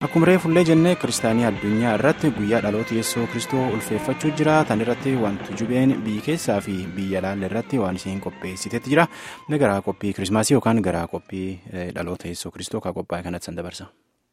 Akkuma reefullee jennee kiristaanii addunyaa irratti guyyaa dhaloota yeessoo kristoo ulfeeffachuu jira. Tan irratti wanti jubeen biyya keessaa fi biyya alaa irratti waan isheen qopheessiteetti jira. Inni garaa qophii kirismaasii yookaan garaa qophii dhaloota yeessoo kristoo kan qophaa'e kanatti san dabarsa.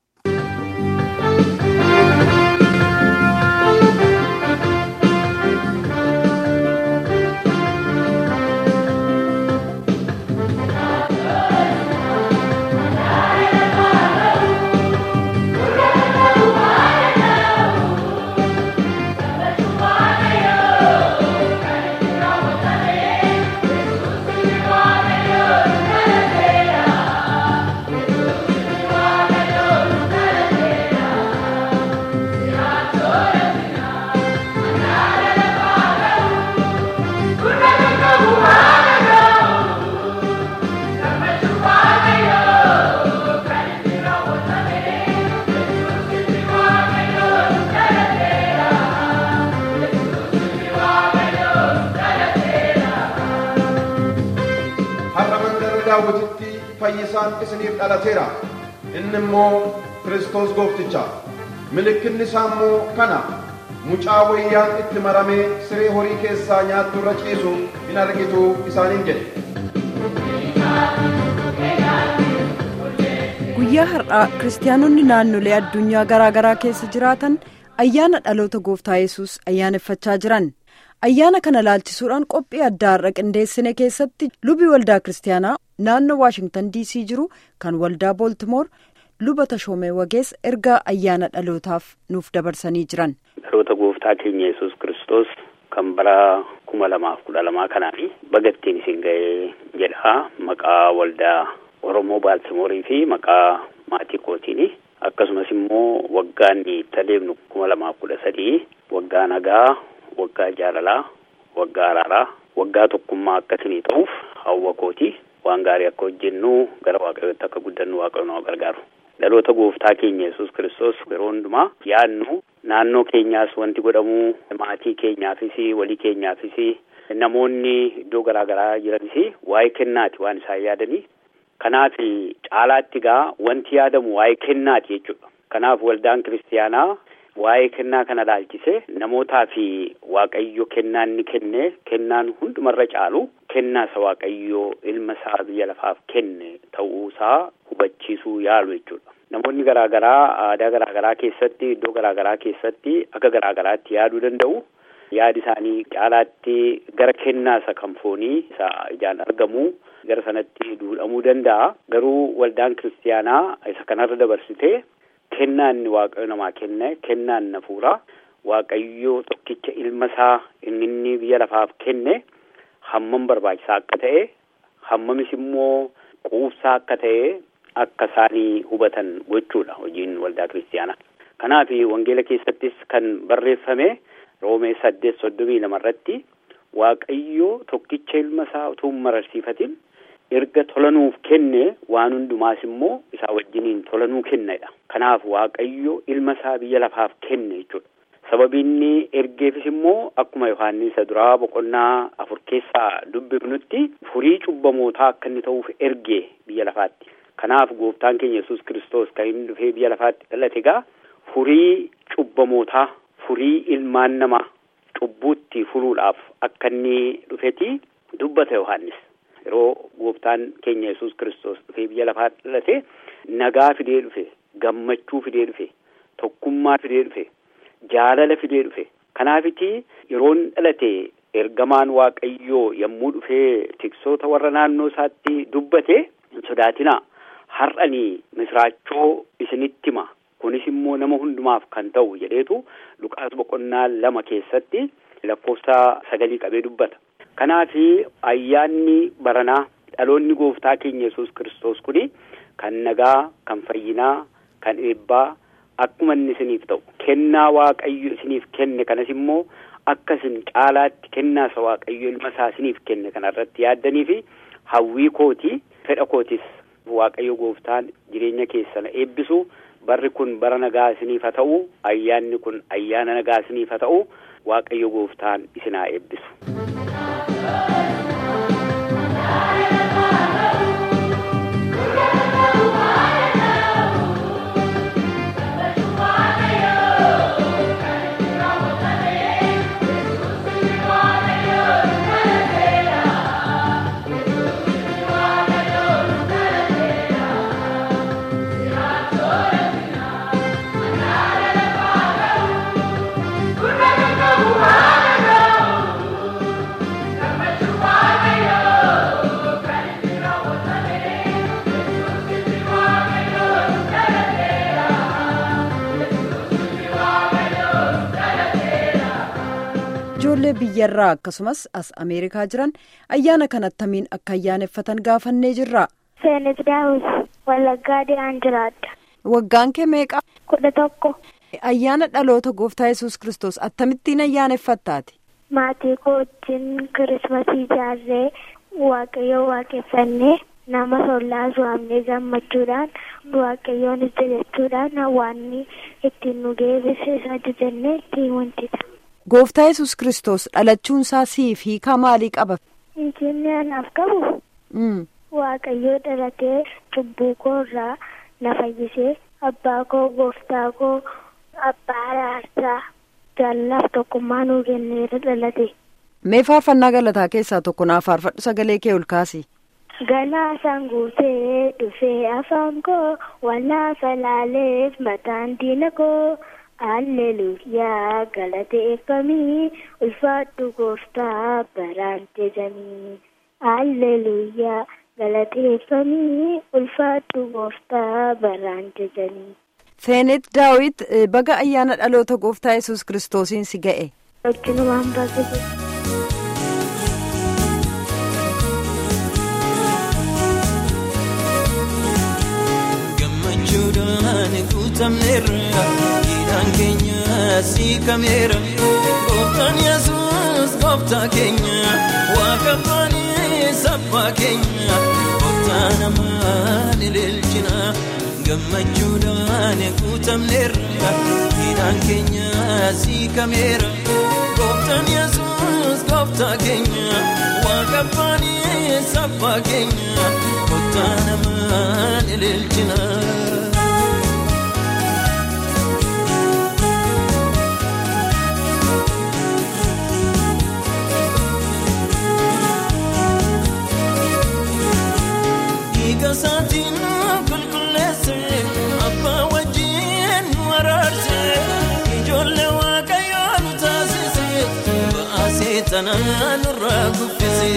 daawwititti fayyisaan isiniif dhalateera inni immoo kiristoos goofticha mallattoon isaa immoo kana mucaa wayyaan itti maramee siree horii keessaa nyaattu irra ciisu in argitu isaaniin jedhe. guyyaa har'aa kiristaanonni naannolee addunyaa garaa garaa keessa jiraatan ayyaana dhaloota gooftaa yesus ayyaaneffachaa jiran. ayyaana kana laalchisuudhaan qophii addaa har'a qindeessine keessatti lubi waldaa kiristaanaa naannoo waashingtan dc jiru kan waldaa booltimoor luba tashoomee wagees ergaa ayyaana dhalootaaf nuuf dabarsanii jiran. dhaloota gooftaa keenya yesus kiristoos kan bara kuma lamaaf kudha lamaa kanaafi bagattiin isin ga'ee jedha maqaa waldaa oromoo baaltimoorii fi maqaa maatii kootiini akkasumas immoo waggaan itti adeemnu kuma lamaaf kudha sadii waggaa nagaa. waggaa jaalalaa waggaa araaraa waggaa tokkummaa akkasinii ta'uuf hawwa kooti waan gaarii akka hojjennu gara waaqayyootti akka guddannu waaqayyo nama gargaaru dhaloota gooftaa keenya yesus kiristoos yeroo hundumaa yaadnu naannoo keenyaas wanti godhamu maatii keenyaafis walii keenyaafis namoonni iddoo garaa garaa jiranis waa'ee kennaati waan isaan yaadanii kanaaf caalaatti gaa wanti yaadamu waa'ee kennaati jechuudha kanaaf waldaan kiristiyaanaa waa'ee kennaa kana laalchise namootaa fi waaqayyo kennaan ni kenne kennaan hundumarra caalu kennaa isa waaqayyo ilma isaa biyya lafaaf kenne ta'uusaa hubachiisuu yaalu jechuudha. Namoonni garaa garaa aadaa garaa garaa keessatti iddoo garaa garaa keessatti akka garaa garaatti yaaduu danda'u. Yaadi isaanii caalaatti gara kennaa isa kan foonii isa ijaan argamu gara sanatti duudhamuu danda'a. Garuu waldaan kiristiyaanaa isa kanarra dabarsitee kennaa inni waaqayyo namaa kenne kennaan nafuura waaqayyo tokkicha ilma isaa inni inni biyya lafaaf kenne hammam barbaachisaa akka ta'e hammamis immoo quubsaa akka ta'e akka isaanii hubatan gochuudha hojiin waldaa kiristiyaanaa. Kanaaf wangeela keessattis kan barreeffame roomee saddeet soddomii lama irratti waaqayyo tokkicha ilma isaa utuu hin mararsiifatin erga tolanuuf kenne waan hundumaas immoo isaa wajjiniin tolanuu kennedha. Kanaaf waaqayyo ilma isaa biyya lafaaf kenne jechuudha. Sababinni ergeefis immoo akkuma Yohaannis isa duraa boqonnaa afur keessaa dubbifnutti furii cubbamootaa akka inni ta'uuf ergee biyya lafaatti. Kanaaf gooftaan keenya yesus kiristoos kan inni dhufee biyya lafaatti dhalate egaa furii cubbamootaa furii ilmaan namaa cubbuutti furuudhaaf akka inni dhufeeti dubbata Yohaannis. yeroo gooftaan keenya yesus kiristoos dhufee biyya lafaatti dhalate nagaa fidee dhufe gammachuu fidee dhufe tokkummaa fidee dhufe jaalala fidee dhufe kanaafiti yeroon dhalate ergamaan waaqayyoo yommuu dhufee tiksoota warra naannoo isaatti dubbate hin sodaatinaa har'anii misraachoo isinitti hima kunis immoo nama hundumaaf kan ta'u jedheetu luqaas boqonnaa lama keessatti lakkoofsa sagalii qabee dubbata. Kanaaf ayyaanni baranaa dhaloonni gooftaa keenya yesus kiristoos kuni kan nagaa kan fayyinaa kan eebbaa akkuma inni isiniif ta'u kennaa waaqayyo isiniif kenne kanas immoo akka isin caalaatti kennaa isa waaqayyo ilma isaa isiniif kenne kanarratti yaaddanii fi hawwii kooti fedha kootis waaqayyo gooftaan jireenya keessana eebbisu barri kun bara nagaa isiniif haa ta'u ayyaanni kun ayyaana nagaa isiniif haa ta'u waaqayyo gooftaan isin haa eebbisu. naannolee biyyarraa akkasumas as ameerikaa jiran ayyaana kan attamiin akka ayyaaneffatan gaafannee jirra. Seenet Daawit Wallaggaa Diyaan jiraadha. Waggaan kee meeqa? Kudha tokko. Ayyaana dhaloota gooftaa yesus kristos akkamittiin ayyaaneffattaati? Maatii koo wajjin kirismasii ijaarree waaqayyoo waaqeffannee nama sollaa waamnee gammachuudhaan waaqayyoonis jajachuudhaan hawaasni ittiin nu geessise isa jajannee ittiin wantita. Gooftaa yesus kristos dhalachuun isaa siif hiikaa maalii qaba? Injinni anaaf qabu waaqayyoo dhalatee cubbuu koo irraa na fayyisee abbaa koo gooftaa koo abbaa araarsaa jaallaaf tokkummaa nuu kenneera dhalate. Mee faarfannaa galataa keessaa tokko naaf faarfadhu sagalee kee ol kaasi. Galaasaan guutee dhufee afaan koo wallaafa laaleef mataan diina koo Alleluuyaa galateeffamii ulfaadhu gooftaa baraan jajamii. Alleluuyaa galateeffamii ulfaadhu gooftaa baraan jajamii. Seenet Daawit baga ayyaana dhaloota gooftaa yesus kiristoosiin si ga'e. Wajjinumaan baasise. gammachuudhaan guutamneerra hidhaan keenya siikameera gooftaan yesus gooftaa keenya waaqa abbaa sabbaa keenya gooftaa namaan ililchina gammachuudhaan guutamneerra hidhaan keenya siikameera gooftaan yesus gooftaa keenya waaqa abbaa sabbaa keenya gooftaa namaan ililchina. Dhiiga isaatiin qulqulleesse abbaa wajjin nu araarse ijoollee waaqayyoo nu taasise ba'aa seexanaa nurraa kuffise.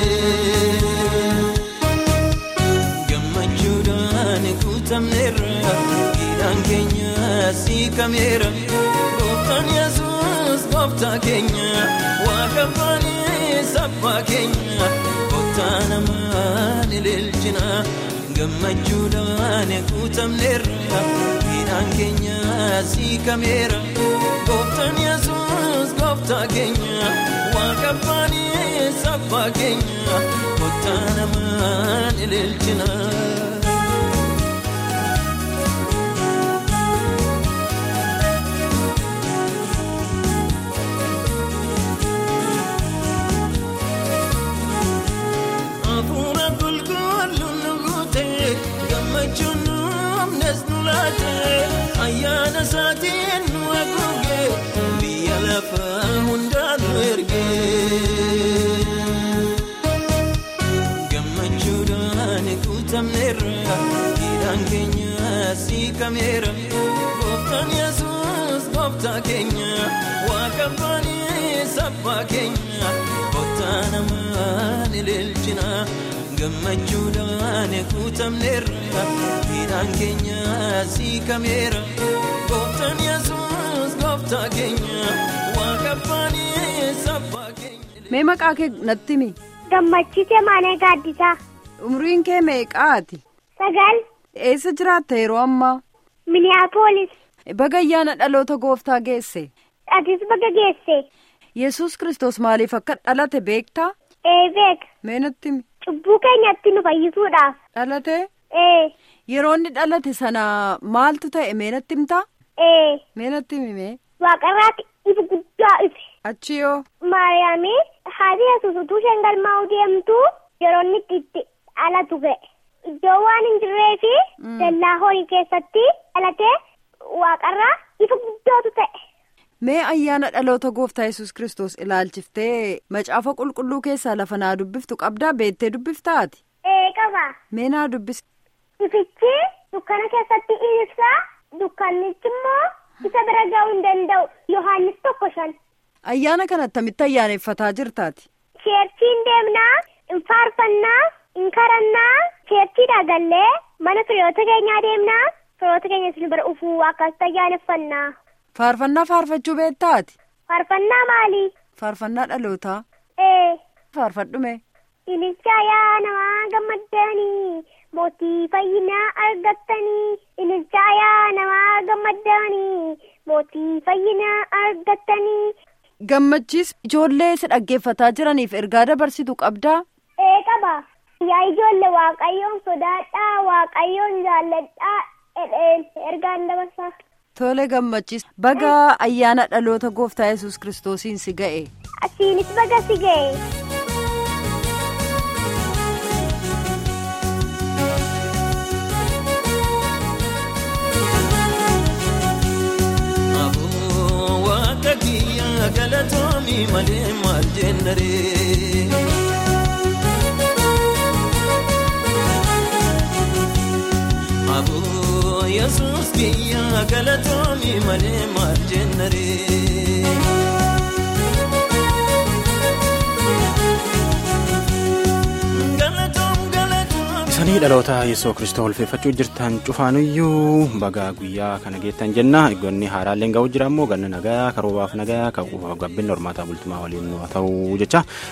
Gammachuudhaan guutamneerra hidhaan keenya siikameera gooftaan yesus gooftaa keenya waaqa abbaa sabbaa keenya gooftaa namaan ililchina gammachuudhaan guutamneerra hidhaan keenya siikameera gooftaan yesus gooftaa keenya waaqa abbaa sabbaa keenya gooftaa namaan ililchina. Hafuura qulqulluun nu guute gammachuun nu amnes nu laate ayyaana isaatiin nu haguuge biyya lafaa hundaa nu erge. Gammachuudhaan guutamneerra hidhaan keenya siikameera gooftaan yesus gooftaa keenya waaqa abbaa sabbaa keenya gooftaa namaan ililchina gammachuudhaan guutamneerra hidhaan keenya siikameera gooftaan yesus gooftaa keenya waaqa abbaa sabbaa keenya. Mee maqaa kee natti himi? Gammachise Maanee Gaaddisaa. Umriin kee meeqaati? Sagal. Eessa jiraatta yeroo ammaa? Miniyaapolis. Baga ayyaana dhaloota gooftaa geesse. Atis baga geesse. Yesus kristos maaliif akka dhalate beektaa? Ee beeka. Mee natti himi? Cubbuu keenyatti nu fayyisuudhaaf. Dhalate? Ee. Yeroo inni dhalate sana maaltu ta'e mee natti himtaa? Ee. Mee natti himi mee? Waaqarraatti ifa guddaa ife. Achi yoo? Maariyaamii haati yesus utuu isheen galmaa'uu deemtu yeroo inni itti dhalatu ga'e. Iddoo waan hin jirree fi dallaa horii keessatti dhalatee waaqarraa ifa guddaatu ta'e. Mee ayyaana dhaloota gooftaa yesus kristos ilaalchiftee macaafa qulqulluu keessaa lafa naa dubbiftu qabdaa beettee dubbiftaati? Ee qaba. Mee naa dubbisi. Ifichi dukkana keessatti ibsa dukkannichi immoo isa bira ga'uu hin danda'u. Yohaannis tokko shan. Ayyaana kana attamitti ayyaaneffataa jirtaati? Cheerchiin deemnaa, hin faarfannaa, hin karannaa, cheerchiidhaa gallee mana firiyoota keenyaa deemnaa, firiyoota keenya isin bira ufuu akkasitti ayyaaneffannaa. Faarfannaa faarfachuu beektaati? Faarfannaa maali? faarfannaa dhalootaa Ee. faarfadhume. Ililcha yaa namaa gammaddanii mootii fayyinaa argattanii. Ililcha yaa namaa gammaddanii mootii fayyinaa argattanii. Gammachiis ijoollee si dhaggeeffataa jiraniif ergaa dabarsitu qabdaa. Ee qaba. Yaa ijoollee waaqayyoon sodaadhaa waaqayyoon jaalladhaa jedheen ergaan dabarsaa. Tole gammachiis baga ayyaana dhaloota gooftaa yesus kiristoosiin si ga'e. Asiinis baga si ga'e. Aboo waaqa kiyya galatoomii malee maal jennaree. Aboo yesuus kiyya galatoomii malee maal jennaree. Galatoom galatoom. Isanii dhaloota yeessoo kristoo ulfeeffachuu jirtan cufaanuyyuu baga guyyaa kana geettan jenna eegonni haaraalleen ga'uu jira immoo ganna nagayaa karoobaaf nagayaa kan gabbinni hormaataa bultumaa waliin nu haa ta'u jecha